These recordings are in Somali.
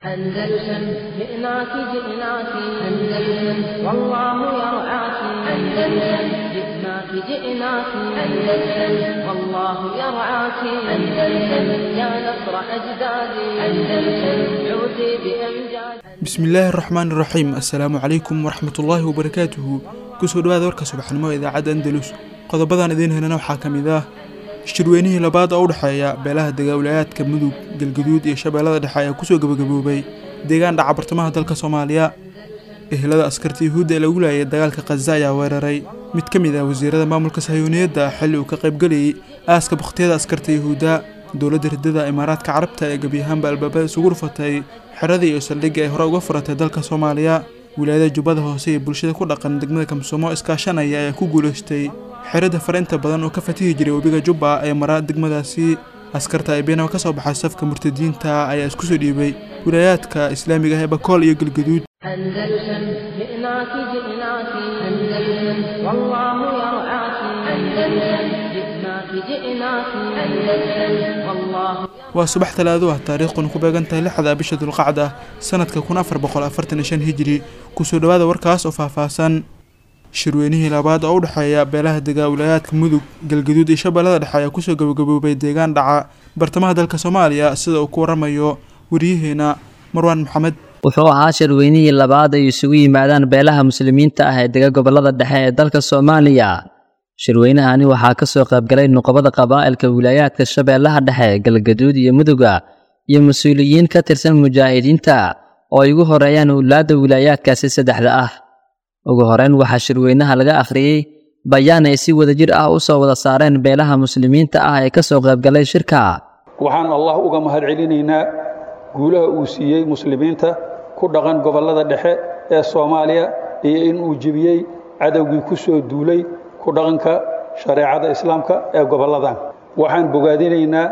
أندلسن جئناك جئناك أندلسن والله يرعاك أندلسن جئناك جئناك أندلسن والله يرعاك أندلسن يا نصر أجدادي أندلسن عودي بأمجاد bismillaahi araxmaan iraxiim assalaamu calaykum waraxmatullaahi wabarakaatuhu kusoo dhawaada warka subaxnimo ee idaacadda andalus qodobadan idiin helana waxaa ka mid ah shirweynihii labaad oo u dhexeeya beelaha dagaalwalayaadka mudug galgaduud iyo shabeellada dhexe ayaa kusoo gabagaboobay deegaan dhaca bartamaha dalka soomaaliya ehelada askarta yuhuudda ee lagu laayay dagaalka khaza ayaa weeraray mid ka mid ah wasiirada maamulka sahiyuuniyadda xilli uu ka qaybgelayay aaska bakhtiyada askarta yuhuudda dowladda riddada imaaraadka carabta ee gebiyahaanba albaabada isugu rufatay xeradii iyo saldhigga ay hore uga furatay dalka soomaaliya wilaayada jubbada hoose iyo bulshada ku dhaqan degmada kamsumo iskaashanaya ayaa ku guulaystay xerada farainta badan oo ka fatihi jiray webiga jubba ee mara degmadaasi askarta aybeenaba ka soo baxay safka murtadiinta ayaa isku soo dhiibay wilaayaadka islaamiga ah ee bakool iyo galgaduud أندلسن جئناك جئناك أندلسن والله يرعاك أندلسن جئناك جئناك أندلسن والله waa subax talaado ah taariikhduna ku beegan tahay lixda bisha dulqacda sanadka kun afar boqol afartan iyo shan hijiri kusoo dhawaada warkaas oo faahfaahsan shirweynihii labaad oo u dhexeeya beelaha dagaawalayaadka mudug galgaduud iyo shabeellada dhexe ayaa kusoo gabagaboobay deegaan dhaca bartamaha dalka soomaaliya sida uu ku waramayo wariyaheena marwaan maxamed wuxuu ahaa shirweynihii labaad ay isugu yimaadaan beelaha muslimiinta ah ee dega gobollada dhexe ee dalka soomaaliya shirweynahani waxaa ka soo qaybgalay nuqobada qabaa'ilka wilaayaadka shabeellaha dhexe galgaduud iyo muduga iyo mas-uuliyiin ka tirsan mujaahidiinta oo ay ugu horeeyaan owlaadda wilaayaadkaasi saddexda ah ugu horeyn waxaa shirweynaha laga akhriyey bayaan ay si wadajir ah u soo wada saareen beelaha muslimiinta ah ee ka soo qaybgalay shirka waxaan allah uga mahadcelinaynaa guulaha uu siiyey muslimiinta ku dhaqan gobollada dhexe ee soomaaliya iyo in uu jebiyey cadowgii ku soo duulay ku dhaqanka shareecada islaamka ee gobolladan waxaan bogaadinaynaa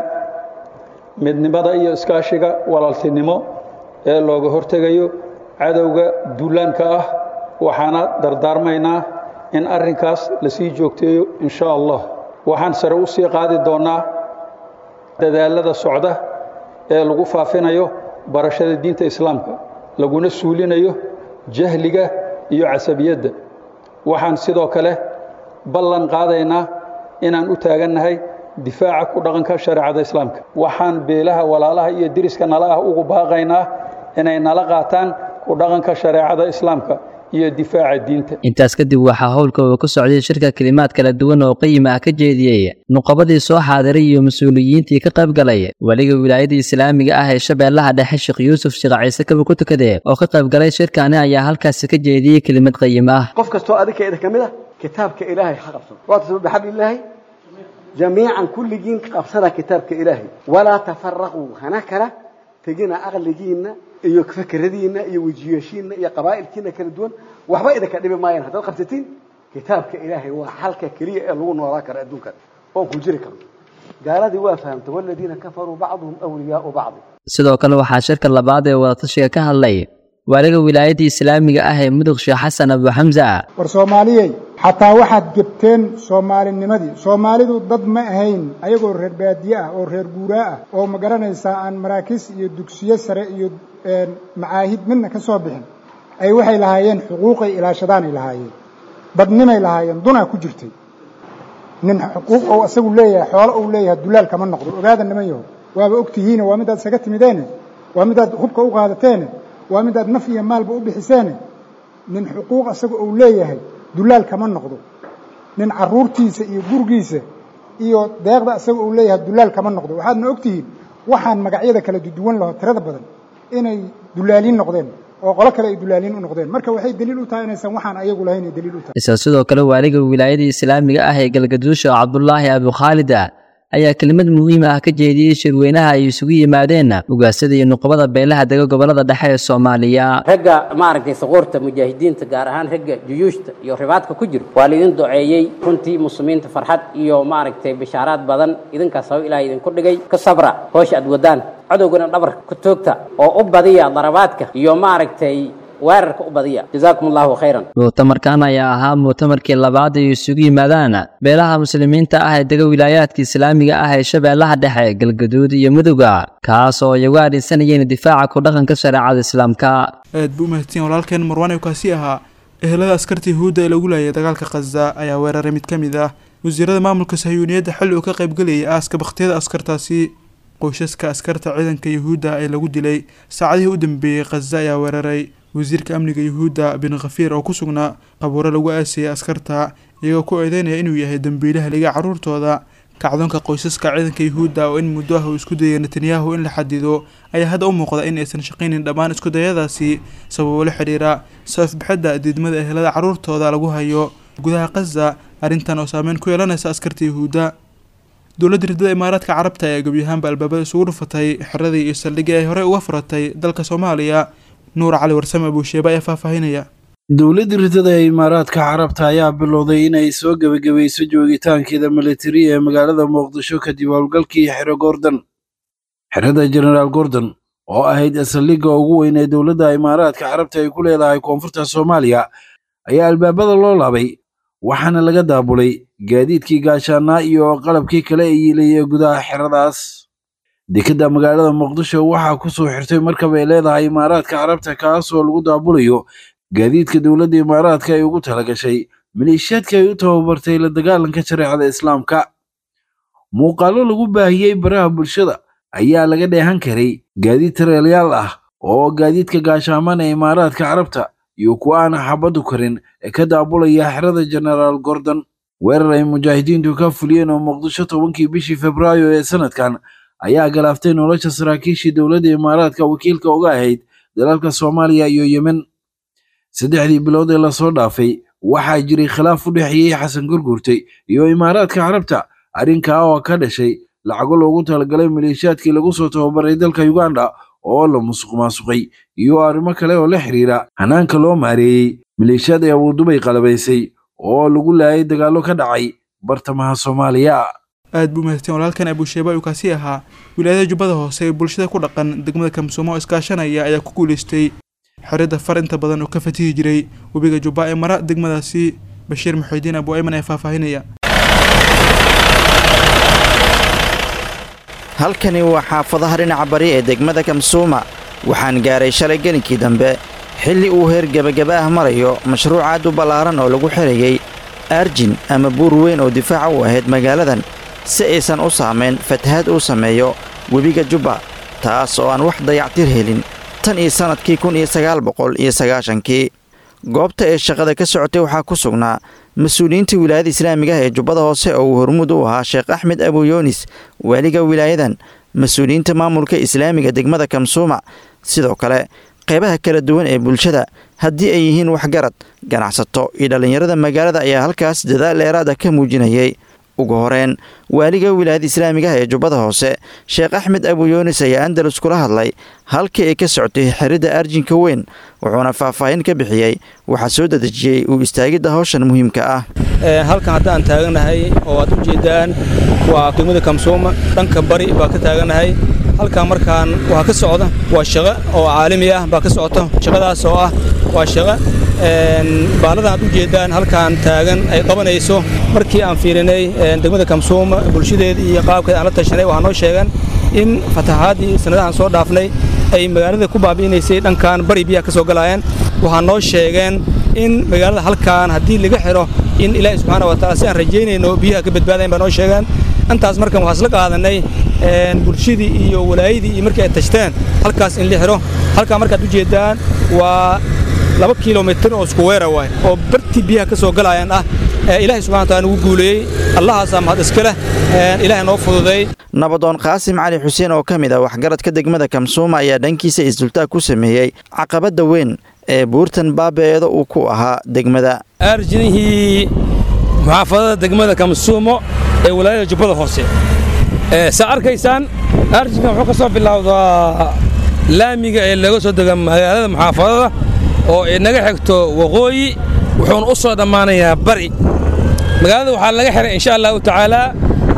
midnimada iyo iskaashiga walaaltinimo ee looga hortegayo cadowga duulaanka ah waxaana dardaarmaynaa in arrinkaas la sii joogteeyo in sha allah waxaan sare u sii qaadi doonnaa dadaallada socda ee lagu faafinayo barashada diinta islaamka laguna suulinayo jahliga iyo casabiyadda waxaan sidoo kale ballan qaadaynaa inaan u taagannahay difaaca ku dhaqanka shareecada islaamka waxaan beelaha walaalaha iyo deriska nala ah ugu baaqaynaa inay nala qaataan ku dhaqanka shareecada islaamka iyo difaaca diinta intaas kadib waxaa howlka uu ku socday shirka kelimaad kala duwan oo qayima ah ka jeediyey nuqabadii soo xaadiray iyo mas-uuliyiintii ka qayb galay weliga wilaayada islaamiga ah ee shabeellaha dhexe sheekh yuusuf sheekh ciise kaba ku tukade oo ka qayb galay shirkani ayaa halkaasi ka jeediyey kelimad qayim ah qof kastoo adinka idin ka mid ah kitaabka ilaahay ha qabsado waatasibu bixabli illaahi jamiican kulligiin qabsada kitaabka ilaahay walaa tafaraquu hana kala tegina aqligiinna iyo fakeradiinna iyo wejiyeeshiinna iyo qabaa'ilkiinna kala duwan waxba idinka dhibi maayaan haddaad qabsatiin kitaabka ilaahay waa xalka keliya ee lagu noolaa karo adduunkan oon ku jiri karo gaaladii waa fahamta waladiina kafaruu bacduhum awliyaau bacdi sidoo kale waxaa shirka labaad ee wadatashiga ka hadlay waaliga wilaayadda islaamiga ah ee mudug sheekh xasan abu xamsa war soomaaliyey xataa waxaad gebteen soomaalinimadii soomaalidu dad ma ahayn ayagoo reer baadiye ah oo reer guuraa ah oo ma garanaysaa aan maraakiis iyo dugsiyo sare iyo macaahid midna ka soo bixin ay waxay lahaayeen xuquuqay ilaashadaanay lahaayeen dadnimay lahaayeen dunaa ku jirtay nin xuquuq ou isagu leeyahay xoolo ou leeyahay dulaal kama noqdo ogaada niman yaho waaba ogtihiine waa midaad isaga timideene waa midaad hubka u qaadateene waa midaad naf iyo maalba u bixiseene nin xuquuq isaga ou leeyahay dulaal kama noqdo nin carruurtiisa iyo gurigiisa iyo deeqda isaga uu leeyahay dulaal kama noqdo waxaadna ogtihiin waxaan magacyada kala duduwan laho tirada badan inay dulaaliin noqdeen oo qolo kale ay dulaaliin u noqdeen marka waxay daliil u tahay inaysan waxaan ayagu lahayn ay daliil u tahay isla sidoo kale waaliga wilaayada islaamiga ah ee galgaduusha cabdulaahi abukhaalida ayaa kelimad muhiim ah ka jeediyey shirweynaha ay isugu yimaadeen ugaasada iyo nuqubada beelaha dega gobollada dhexe ee soomaaliya ragga maaragtay saquurta mujaahidiinta gaar ahaan ragga juyuushta iyo ribaadka ku jiro waa laidin duceeyey runtii muslimiinta farxad iyo maaragtay bishaaraad badan idinkaas haba ilaah idinku dhigay ka sabra hoosha aad wadaan cadowgana dhabarka ku toogta oo u badiya darabaadka iyo maaragtay weerarka u badiya jazaakum allahu khayran mu'tamarkan ayaa ahaa mu'tamarkii labaad ay isugu yimaadaan beelaha muslimiinta ah ee dega wilaayaadka islaamiga ah ee shabeellaha dhexe galgaduud iyo mudugga kaas oo ay uga adhaysanayeen difaaca ku dhaqanka shareecada islaamka aad buu umahadsan walaalkeen marwaan kaasi ahaa ehelada askarta yahuudda ee lagu laayay dagaalka khaza ayaa weeraray mid ka mid ah wasiirada maamulka sahyuuniyadda xilli uu ka qaybgelayay aaska bakhtiyada askartaasi qoysaska askarta ciidanka yuhuudda ee lagu dilay saacadihii u dambeeyey khaza ayaa weeraray wasiirka amniga yuhuudda bin khafiir oo ku sugnaa qabuuro lagu aasayay askarta iyagoo ku eedeynaya inuu yahay dembiilaha liga carruurtooda kacdoonka qoysaska ciidanka yuhuudda oo in muddo ah uu isku dayay netanyahu in la xadido ayaa hadda u muuqda in aysan shaqaynin dhammaan iskudayadaasi sababo la xidhiira safbixidda diidmada ehelada carruurtooda lagu hayo gudaha khaza arrintan oo saameyn ku yeelanaysa askarta yuhuudda dowladda riddada imaaraadka carabta ayaa gebyahaanba albaabada isugu dhufatay xeradii iyo saldhiggii ay horey uga furatay dalka soomaaliya nuur cali warsame abuusheeba ayaa faahfaahinaya dowladda riddada ee imaaraadka carabta ayaa bilowday inay soo gebagabayso joogitaankeeda militari ee magaalada muqdisho kadib howlgalkii xero gordon xerada genaraal gordon oo ahayd saldhigga ugu weyn ee dowladda imaaraadka carabta ay ku leedahay koonfurta soomaaliya ayaa albaabada loo laabay waxaana laga daabulay gaadiidkii gaashaanaa iyo qalabkii kale ee yiilayay gudaha xeradaas dekedda magaalada muqdisho waxaa ku soo xirtay markab ay leedahay imaaraadka carabta kaasoo lagu daabulayo gaadiidka dowladda imaaraadka ay ugu talagashay maleeshiyaadka ay u tababartay la dagaalanka shareecada islaamka muuqaallo lagu baahiyey baraha bulshada ayaa laga dheehan karay gaadiid tareelyaal ah oo gaadiidka gaashaaman ee imaaraadka carabta iyo kuwa aan xabaddu karin ee ka daabulaya xerada genaraal gordon weerar ay mujaahidiintu ka fuliyeen oo muqdisho tobankii bishii febraayo ee sanadkan ayaa galaaftay nolosha saraakiishii dowladda imaaraadka wakiilka uga ahayd dalalka soomaaliya iyo yemen saddexdii bilood ee lasoo dhaafay waxaa jiray khilaaf u dhexeeyey xasan gurgurtay iyo imaaraadka carabta arrinkaa oo ka dhashay lacago loogu talagalay maleeshiyaadkii lagu soo tababaray dalka uganda oo la musuq maasuqay iyo arrimo kale oo la xiriira hanaanka loo maareeyey maleeshiyad ee abuudubay qalabaysay oo lagu laayay dagaallo ka dhacay bartamaha soomaaliya aad buu mahadsan walaalkan abuusheeba uu kaasi ahaa wilaayada jubbada hoose ee bulshada ku dhaqan degmada kamsuumo oo iskaashanaya ayaa ku guulaystay xerada far inta badan oo ka fatihi jiray webiga jubba ee mara degmadaasi bashiir muxidiin abu ayman ee faahfaahinaya halkani waa xaafadaha dhinaca bari ee degmada kamsuuma waxaan gaaray shalay gelinkii dambe xilli uu heer gebagaba ah marayo mashruuc aad u ballaaran oo lagu xirayey arjin ama buur weyn oo difaaca u ahayd magaaladan si aysan u saamayn fatahaad uu sameeyo webiga jubba taas oo aan wax dayactir helin tan iyo sannadkii kun iyo sagaal boqol iyo sagaashankii goobta ee shaqada ka socotay waxaa ku sugnaa mas-uuliyiinta wilaayada islaamiga ah ee jubbada hoose oo uu hormuud u ahaa sheekh axmed abuyoonis waaliga wilaayadan mas-uuliyiinta maamulka islaamiga degmada kamsuuma sidoo kale qaybaha kala duwan ee bulshada haddii ay yihiin waxgarad ganacsato iyo dhallinyarada magaalada ayaa halkaas dadaal dheeraada ka muujinayay ugu horeen waaliga wilaayada islaamiga ah ee jubbada hoose sheekh axmed abuyoonis ayaa andalus kula hadlay halkii ay ka socotay xiridda arjinka weyn wuxuuna faahfaahin ka bixiyey waxaa soo dadejiyey uu istaagidda hawshan muhiimka ah halkan haddaan taaganahay oo aad u jeedaan waa degmada kamsuuma dhanka bari baa ka taaganahay halkan markaan waxaa ka socda waa shaqo oo caalami ah baa ka socota shaqadaas oo ah waa shaqo baaladan aad u jeedaan halkaan taagan ay qabanayso markii aan fiirinay degmada kamsuuma bulshadeeda iyo qaabkeeda aan la tashanay waxaa noo sheegan in fatahaadii sannadahan soo dhaafnay ay magaalada ku baabi'inaysay dhankan bari biyaha ka soo galaayeen waxaa noo sheegeen in magaalada halkaan haddii laga xidho in ilaahi subxaana wa taala si aan rajaynayno biyaha ka badbaadayn baa noo sheegaan intaas markan waxaa isla qaadanay bulshadii iyo walaayadii iyo markii ay tashteen halkaas in la xidho halkaa markaad u jeedaan waa laba kilomitir oo isku weera waay oo bartii biyaha ka soo galaayaan ah ilaahay subxana wataala nagu guuleeyey allahaasaa mahad iska leh ilaahay noo fududay nabadoon qaasim cali xuseen oo ka mid ah waxgaradka degmada kamsuuma ayaa dhankiisa isdultaag ku sameeyey caqabadda weyn ee buurtan baabeeeda uu ku ahaa degmada arjinihii muxaafadada degmada kamsuumo ee walaayada jubbada hoose saa arkaysaan arjinka wuxuu ka soo bilowdaa laamiga ee laga soo dega magaalada muxaafadada oo inaga xigto waqooyi wuxuuna u soo dhammaanayaa bari magaalada waxaa laga xihay insha allahu tacaalaa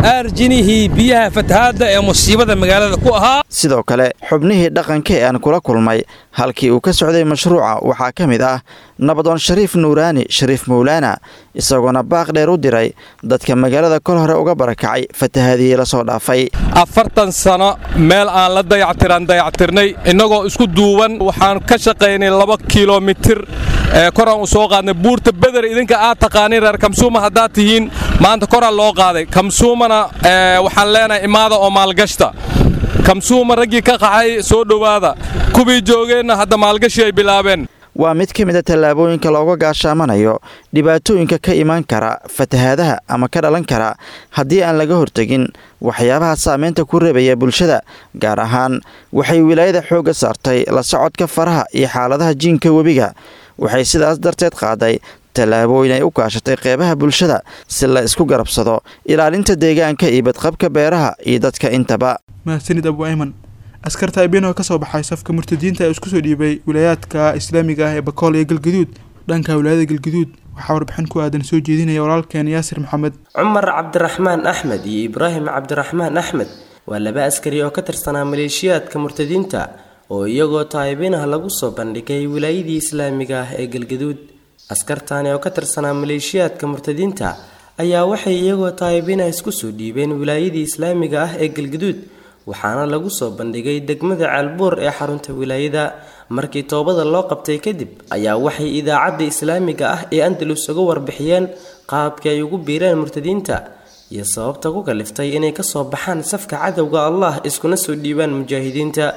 aarjinihii biyaha fatahaadda ee musiibada magaalada ku ahaa sidoo kale xubnihii dhaqanka ee aan kula kulmay halkii uu ka socday mashruuca waxaa ka mid ah nabadoon shariif nuuraani shariif mawlaana isagoona baaq dheer u diray dadka magaalada kol hore uga barakacay fatahaadihii la soo dhaafay afartan sano meel aan la dayactiraan dayactirnay innagoo isku duuban waxaan ka shaqaynay laba kilomitir ee koraan u soo qaadnay buurta beder idinka aad taqaaniin reer kamsuuma haddaad tihiin maanta koraan loo qaaday kamsuumana waxaan leenahay imaada oo maalgashta kamsuuma raggii ka qaxay soo dhowaada kuwii joogeenna hadda maalgashi ay bilaabeen waa mid ka mid a tallaabooyinka looga gaashaamanayo dhibaatooyinka ka imaan kara fatahaadaha ama ka dhalan kara haddii aan laga hortegin waxyaabaha saameynta ku reebaya bulshada gaar ahaan waxay wilaayada xoogga saartay la socodka faraha iyo xaaladaha jiinka webiga waxay sidaas darteed qaaday tallaabooyin ay u kaashatay qeybaha bulshada si la isku garabsado ilaalinta deegaanka iyo badqabka beeraha iyo dadka intaba mahadsanid abu ayman askarta ibino ka soo baxay safka murtadiinta ee isku soo dhiibay wilaayaadka islaamiga ah ee bakool iyo galgaduud dhanka wilaayada galgaduud waxaa warbixin ku aadan soo jeedinaya walaalkeen yaasir maxamed cumar cabdiraxmaan axmed iyo ibraahim cabdiraxmaan axmed waa laba askari oo ka tirsanaa maleeshiyaadka murtadiinta oo iyagoo taayibinaha lagu soo bandhigay wilaayadii islaamiga ah ee galgaduud askartani oo ka tirsanaa maleeshiyaadka murtadiinta ayaa waxay iyagoo taayibinaha isku soo dhiibeen wilaayadii islaamiga ah ee galgaduud waxaana lagu soo bandhigay degmada caalbuur ee xarunta wilaayada markii toobada loo qabtay kadib ayaa waxay idaacadda islaamiga ah ee andalus uga warbixiyeen qaabkii ay ugu biireen murtadiinta iyo sababta ku kaliftay inay kasoo baxaan safka cadowga allah iskuna soo dhiibaan mujaahidiinta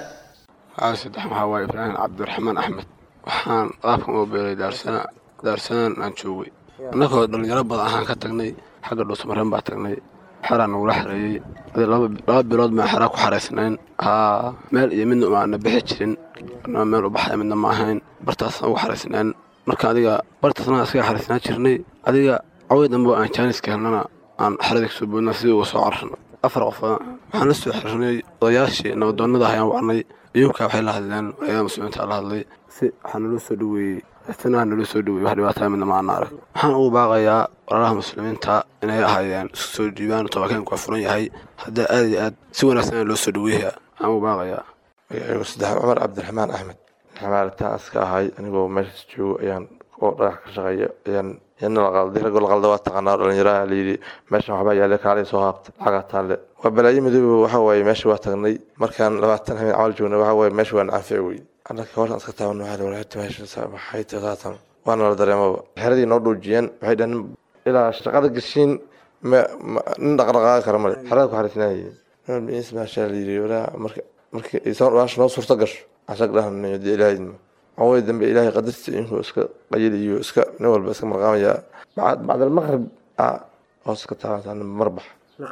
saddex waxaa waaye ibraahim cabdiraxmaan axmed waxaan qaabkan uga beeray daarsana daarsanaan aan joogay annagoo dhallinyaro badan ahaan ka tagnay xagga dhuusmareen baa tagnay xeraan nagula xareeyey laba bilood baan xeraa ku xaraysnayn haa meel iyo midna umaana bixi jirin anaa meel u baxaya midna ma ahayn bartaasaan ugu xaraysnayn marka adiga bartaasna iskaga xaraysnaan jirnay adiga caway dambe aan jaaniska helnana aan xeradii kasoo boodna sidii uga soo cararno afar qof waxaan la soo xiriirnay odayaashii nabadoonnada ayaan wacnay iyunkaa waxay la hadleen walaayada muslimiinta la hadlay si waxaa naloo soo dhoweeyey istinaha naloo soo dhoweeyey wax dhibaataa midna ma ana arag waxaan ugu baaqayaa walaalaha muslimiinta inay ahaayeen isku soo dhiibaan tobakanku waa furan yahay haddaa aad iyo aad si wanaagsan loo soo dhoweeyaa waxaan ugu baaqayaa magacaygu saddex cumar cabdiraxmaan axmed xamaalitaan iska ahay anigoo meeshaas joogo ayaan oo dhagax ka shaqeeya ayaan yana la qalday ragoo la qalda waa taqaanaa dhalinyaraha layidhi meeshan waxbaa yaale kaalay soo haabta lacagaa taalle waa balaayo midoobe waxa waaye meesha waa tagnay markaan labaatan habeen camal joognay waxa waaye meesha waa nacanfici wey annaka hoosan iska taaban waxaa walaata meesha maxay tasaatan waana la dareemaba xeradii noo dhuujiyeen waxay dhaheen ilaa shaqada gashiin nin dhaqdhaqaaqi kara male xerada ku xariisnaayeen maasha layidhi walaa marka marka baasha noo suurto gasho asag dhahan dee ilaahayma awey dambe ilaahay qadartiisa inkuu iska qayiliyo iska nin walba iska marqaamaya bacdal maqrib hoos iska taabantaa mar bax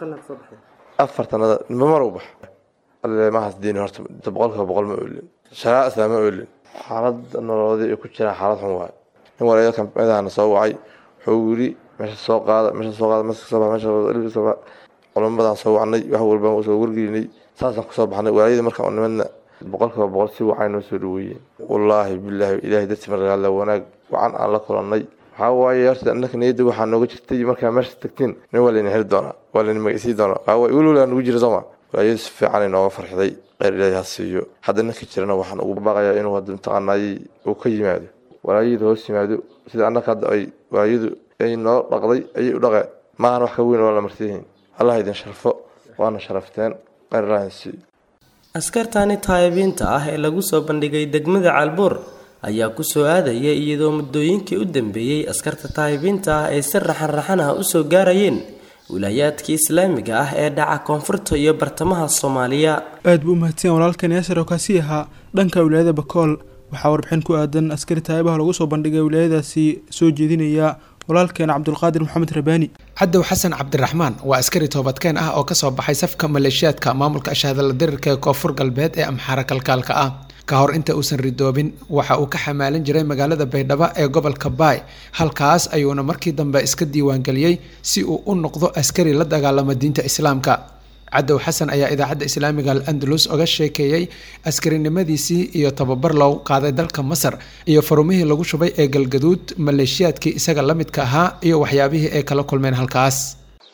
afartanada nimba mar u bax mahaas diini horta boqolkiiba boqol ma oolin sharaa islam ma oolin xaalada nololeed ay ku jiraan xaalad xun waaye nin walaalo kamidahana soo wacay wuxuu yiri meesha soo qaada meesha soo qaada meesha soo bax meesha soo bax culamadan soo wacnay wax walba soo wargelinay saasaan kusoo baxnay walaayadii markaan nimadna boqolkiiba boqol si wacan noo soo dhaweeyeen wallaahi bilaahi ilaahay dadsi maragaala wanaag wacan aan la kulannay waxaa waaye horta annaka niyadda waxaa nooga jirtay markaa meesha tagtiin nin waa layna heli doonaa waa layna magaysii doonaa waxaa waaye weli weli nugu jira sooma walaayadu si fiican ay nooga farxiday kheyr ilaahay ha siiyo hadda ninka jirana waxaan ugu baaqayaa inuu hadda mataqaanaayey uu ka yimaado walaayadu hoos yimaado sida annaka hadda ay walaayadu ay noo dhaqday ayay u dhaqeen maahan wax ka weyn waa la marsiyihiin allah idin sharfo waana sharafteen kheyr ilaahay ha siiyo askartani taayibiinta ah ee lagu soo bandhigay degmada caalbuur ayaa ku soo aadaya iyadoo muddooyinkii u dambeeyey askarta taayibiinta ah ay si raxan-raxan ah usoo gaarayeen wilaayaadkii islaamiga ah ee dhaca koonfurta iyo bartamaha soomaaliya aad buu u mahadsan walaalkan yaasir oo kaasi ahaa dhanka wilaayada bakool waxaa warbixin ku aadan askari taayibaha lagu soo bandhigay wilaayadaasi soo jeedinaya walaalkeena cabdulqaadir maxamed rabaani cadow xasan cabdiraxmaan waa askari toobadkeen ah oo kasoo baxay safka maleeshiyaadka maamulka ashahadala dirirka ee koonfur galbeed ee amxaara kalkaalka ah ka hor inta uusan ridoobin waxa uu ka xamaalin jiray magaalada baydhabo ee gobolka baay halkaas ayuuna markii dambe iska diiwaangeliyey si uu u noqdo askari la dagaalama diinta islaamka cadow xasan ayaa idaacadda islaamiga al andalus oga sheekeeyey askarinimadiisii iyo tababar loogu qaaday dalka masar iyo farumihii lagu shubay ee galgaduud maleeshiyaadkii isaga la midka ahaa iyo waxyaabihii ay kala kulmeen halkaas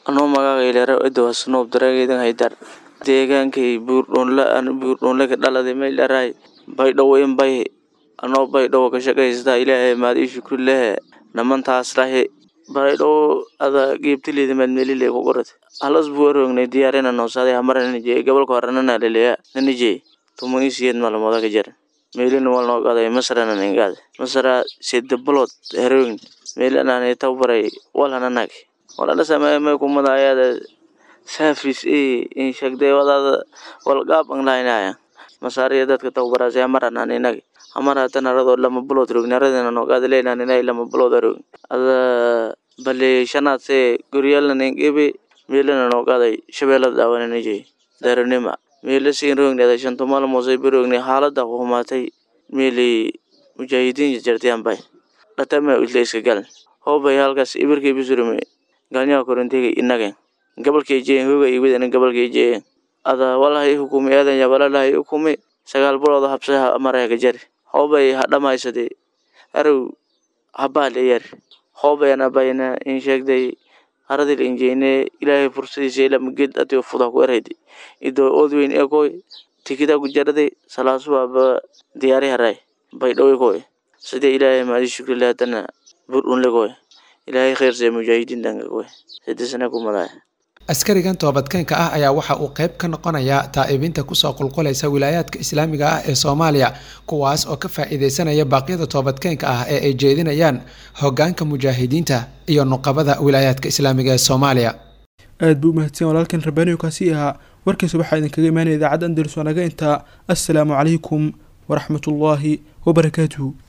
anoo magacayleera edowa snoob daraageedan haydar deegaankay buurdhoonla an buurdhoonlaga dhaladay maydharaay baydhowo in bay anoo baydhowo ka shaqaystaa ilaahay maad ii shukri lehe namantaas lahi baydhowo ada geebtileeda maadmelile ku qorad halas buu aroognay diyaarina noosaday hamara nanijee gobolka hore nanaleleya nanijee tuman isiyeed malmooda ka jar meelina wal noo qaaday masrana ningaad masra sida bulood heroin meelanaan tababaray walhananag walala sameeye may kumada ayaada saafis e in shagday wadaada walgaab anglaynaya masaariya dadka tababaraas hamaranaan inagi hamaratan aradoo lama bulood rogni aradina noo qaada leynaan inay lama bulood arogni ada bale shanaad see goryaalna ningebe meelana noo qaaday shabeelada daawananijey daronima meela siin rogni ada shanto maalmoosay berogni xaalada humaatay meeli mujaahidiin jarjartiyaan bay dhatama isla iska galan hoobay halkaas ibirkay bisurume galnyaha korintega inagen gabalkay jeen hoga iwidana gabalkay jeen ada walahay hukumi aadanya walalahay hukumi sagaal bulooda habsaha marayka jari hoobay hadhamaysade arow habaal yar hoobayana bayna in sheegday haradil injeyne ilaahay fursadiisa ilamaged ati fuda ku eraydi ido odweyn ekoy tikida gujarade salaasuwaba diyaari haray baydhowe koy sida ilaahay maadi shukri lahatana bur unle koy ilaahay khayrsee mujaahidiin dhanka koy sidisana kumaday askarigan toobadkeenka ah ayaa waxa uu qayb ka noqonayaa taa'ibinta kusoo qulqulaysa wilaayaadka islaamiga ah ee soomaaliya kuwaas oo ka faa'iideysanaya baaqyada toobadkeenka ah ee ay jeedinayaan hogaanka mujaahidiinta iyo nuqabada wilaayaadka islaamiga ee soomaaliya aad buu umahadsan walaalkan rabaaniyo kaasi ahaa warkiisa waxaa idinkaga imaanaya idaacadda andalus oo naga intaa assalaamu calaykum waraxmatullaahi wabarakaatuhu